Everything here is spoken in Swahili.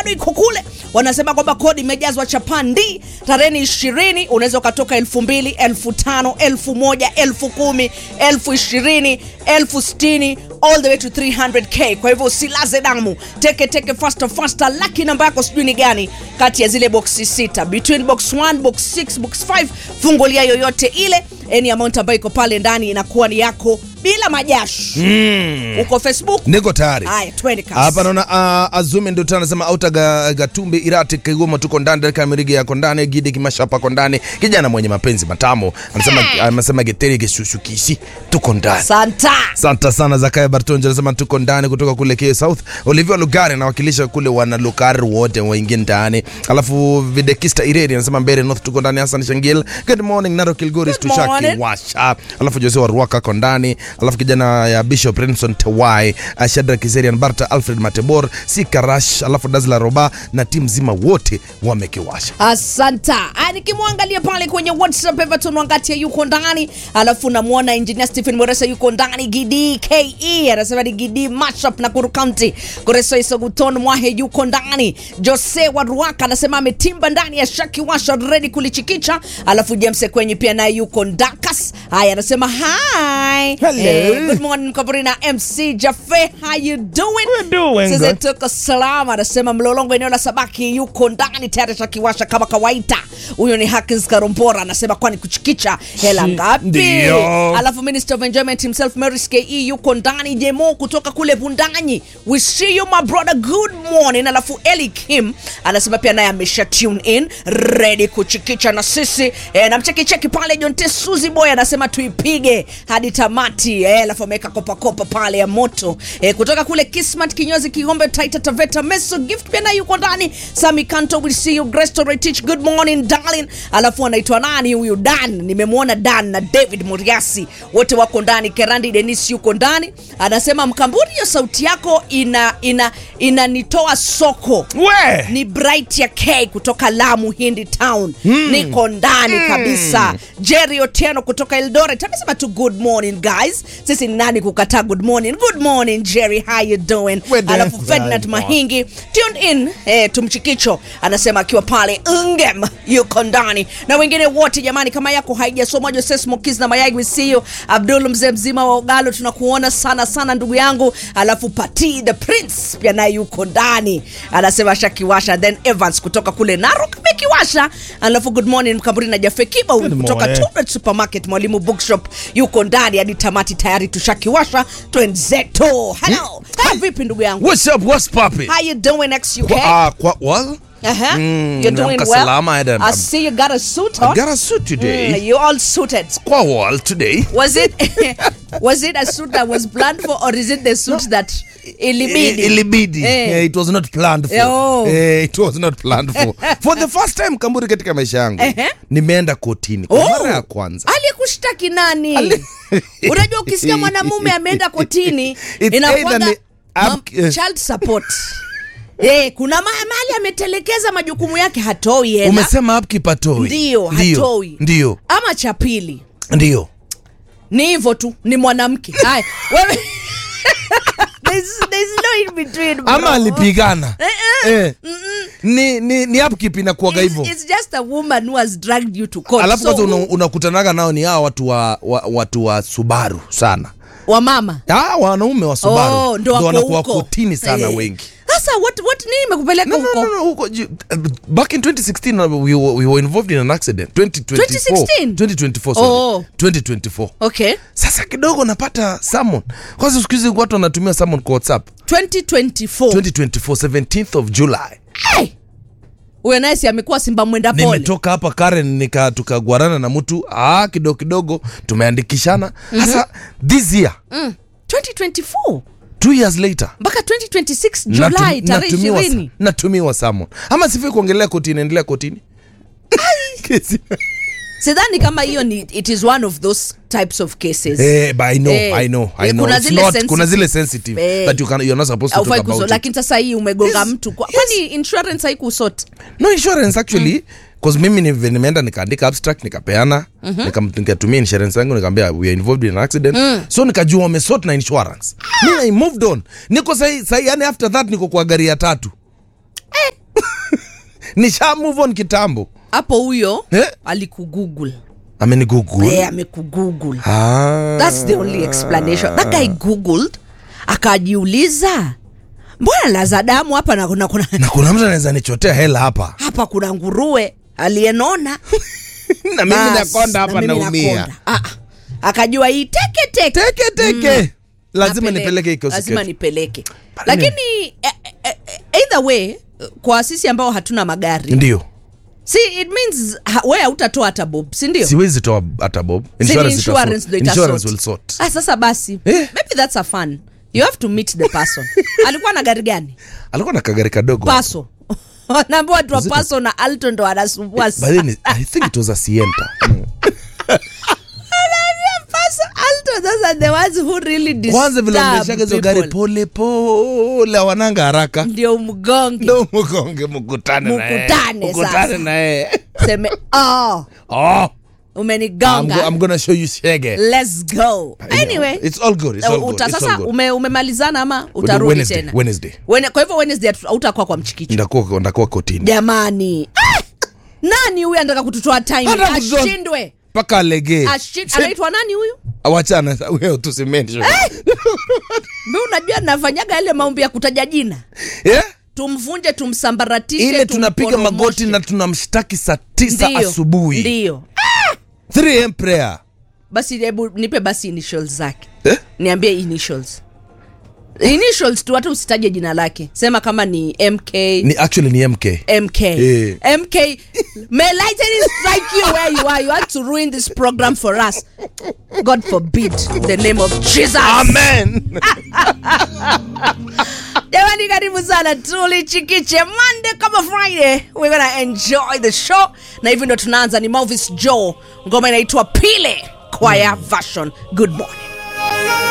bado iko kule wanasema kwamba kodi imejazwa chapandi tarehe ishirini unaweza ukatoka elfu mbili elfu tano elfu moja elfu kumi elfu ishirini elfu sitini all the way to 300k kwa hivyo usilaze damu teke teke faster faster laki namba yako sijui ni gani kati ya zile boksi sita between box 1 box 6 box 5 fungulia yoyote ile any amount ambayo iko pale ndani inakuwa ni yako bila majasho Mm. uko facebook niko tayari haya twende kasi. hapa naona uh, azume ndio tena anasema auta ga, gatumbi irati kigoma tuko ndani dakika mirigi yako ndani gidi kimashapa ko ndani kijana mwenye mapenzi matamu anasema anasema geteri kishushukishi tuko ndani santa Asante sana Zakaya Bartonja anasema tuko ndani kutoka kule K South. Olivia Lugari anawakilisha kule wana Lugari wote waingie ndani. Alafu Videkista Ireri anasema Mbere North tuko ndani. Hassan Shangil, good morning. Narok Kilgoris Good tushaki morning. washa. Alafu Jose wa Ruaka ako ndani. Alafu kijana ya Bishop Renson Tewai, uh, Shadrack Kizerian Barta, Alfred Matebor, Sikarash, alafu Dazla Roba na timu zima wote wamekiwasha. asanta Aya, nikimwangalia pale kwenye whatsapp everton wangatia yuko ndani alafu namwona engineer stephen moresa yuko ndani gidi ke anasema ni gidi mashup na kuru county koreso isoguton mwahe yuko ndani jose wa ruaka anasema ametimba ndani ya shaki washa redi kulichikicha alafu james kwenye pia naye yuko ndakas haya anasema hi Hello. good morning mkaburi na mc jafe how you doing We're doing Sasa good. tuko salama anasema mlolongo eneo la sabaki yuko ndani tayari shakiwasha kama kawaida huyo ni hakins karombora anasema kwani kuchikicha hela ngapi Ndio. alafu minister of enjoyment himself maris ke yuko ndani jemo kutoka kule bundanyi we see you my brother good morning alafu eli kim anasema pia naye amesha tune in ready kuchikicha na sisi e, na mchekicheki pale jonte suzi boy anasema tuipige hadi tamati eh, alafu ameweka kopakopa pale ya moto e, kutoka kule kismat kinyozi kigombe taita taveta meso gift pia naye yuko ndani sami kanto we see you grace to teach good morning darling alafu anaitwa nani huyu dan nimemwona dan na david muriasi wote wako ndani kerandi denis yuko ndani anasema mkamburi hiyo sauti yako ina ina inanitoa soko We! ni bright ya k kutoka lamu hindi town mm. niko ndani mm. kabisa jerry otieno kutoka eldoret amesema tu good morning guys sisi ni nani kukataa good morning good morning jerry how you doing We're doing alafu ferdinand fine. mahingi tuned in eh, tumchikicho anasema akiwa pale ngem yuko ndani na wengine wote jamani kama yako haijasoma jose smokiz na mayai wisio abdul mzee mzima wa ogalo tunakuona sana sana ndugu yangu alafu pati the prince pia naye yuko ndani anasema shakiwasha then evans kutoka kule narok amekiwasha alafu good morning mkamburi na jafe kiba huyu Good kutoka morning. Tubet supermarket mwalimu bookshop yuko ndani hadi tamati tayari tushakiwasha twenzeto hello hey, vipi ndugu yangu What's up? What's poppin'? how you doing next UK? Kwa, uh, kwa, well, Uh-huh. Mm, You're doing nimeamka well. salama, I don't- I see you got a suit on. I got a suit today. Mm, you all suited. Kwa wall today. Was it was it a suit that was planned for or is it the suit that ilibidi? I- ilibidi Eh. Eh, it was not planned for Oh. Eh, it was not planned for for the first time kamburi katika maisha yangu Ehe. nimeenda kotini kwa Oh. mara ya kwanza Aliyekushtaki nani? Ali- Unajua ukisikia mwanamume ameenda kotini It's inakuwaga either ni- mam- ab- eh. child support. Eh, kuna ma- mahali ametelekeza majukumu yake hatoi hela. umesema upkeep hatoi Ndio, hatoi. ndio Ama cha pili. ndio ni hivyo tu ni mwanamke haya wewe there's, there's no in between bro. ama alipigana Eh, eh. eh. ni, ni, ni upkeep inakuaga It's, hivyo it's just a woman who has dragged you to court alafu so, kwanza una- unakutanaga nao ni hawa watu wa, wa, watu wa subaru sana wa mama ah, wanaume wa subaru oh, ndo wako wanakuwa huko. kotini sana Eh. wengi sasa what, what nini imekupeleka No, no, huko no, no, huko ju- uh, back in 2016 uh, we were, we were involved in an accident 2024 2016? 2024 sorry. Oh. 2024 okay sasa kidogo napata summon kwanza siku hizi watu wanatumia summon kwa whatsapp 2024 2024 17th of july hey! huyo naye si amekuwa simba mwenda pole nimetoka hapa karen nika tukagwarana na mtu ah, kidogo kidogo tumeandikishana sasa this year mm. 2024 two years later mpaka 2026 natu- julai tarehe natumiwa sa- ishirini natumiwa summon ama sifai kuongelea kotini endelea kotini Kesi- sidhani kama hiyo ni it is one of those types of cases Eh, but I know, Eh, I know, I eh, know. kuna It's zile not- sensitive. kuna zile sensitive Eh. that you can, you're not supposed to Haufai talk kuso- about it. lakini sasa hii umegonga Yes, mtu kwa- kwani insurance haikusot no insurance actually cause mimi ni- nimeenda nikaandika abstract nikapeana nikam- nikatumia insurance yangu nikaambia we are involved in an accident so nikajua wamesort na insurance mi i moved on niko sahi, sahi yani after that niko kwa gari ya tatu nisha move on kitambo hapo huyo Eh? alikugoogle ameni google Eh, amekugoogle ah. That's the only explanation. That guy googled akajiuliza, mbona laza damu hapa na kuna, kuna na kuna mtu anaweza nichotea hela hapa hapa kuna nguruwe aliyenona na mimi Bas, nakonda hapa na mimi naumia nakonda. Ah, ah. akajua hii teke teke teke teke lazima Napeleke. nipeleke lazima ikosiketi nipeleke Pale lakini eh, eh, eh, either way kwa sisi ambao hatuna magari ndio si it means ha, we hautatoa hata bob si ndio siwezi toa hata bob Si ni Insurance insurance itasort. ndo itasort. Insurance will sort ah, sasa basi Eh. maybe that's a fun you have to meet the person alikuwa na gari gani alikuwa na kagari kadogo paso naambia watu wa Was it a- paso na alto ndo wanasumbua But then I think it was a Sienta. paso alto those are the ones who really kwanza vile disturb wameshaga hizo gari people. pole pole wananga haraka ndio mgonge ndo mkonge mkutane na yeye. Mkutane Mkutane sasa. na yeye seme oh, oh I'm, umenigonga go, I'm gonna show you shege let's go anyway it's all good it's all good uta, it's all sasa good ume, umemalizana ama utarudi Wednesday, tena Wednesday. Wene, kwa hivyo wednesday hatu- hautakuwa kwa mchikicho ndakuwa ndakuwa kotini jamani ah! nani huyu anataka kututoa time Hata kututoa- ashindwe mpaka alegee Ashi- anaitwa nani huyu wachana wewe tusimention mi unajua nafanyaga yale maombi ya kutaja jina yeah? tumvunje tumsambaratishe ile tunapiga tumporomoshe. magoti na tunamshtaki saa tisa Ndiyo, asubuhi ndiyo 3 am prayer basi hebu nipe basi initials zake eh? niambie initials initials tu hata usitaje jina lake sema kama ni mk ni actually ni mk mk Eh. mk may lightning strike you where you are you want to ruin this program for us god forbid in the name of jesus amen jamani karibu sana tulichikiche monday kama friday we're gonna enjoy the show na hivi ndo tunaanza ni malvis joe ngoma inaitwa pile kwaya version good morning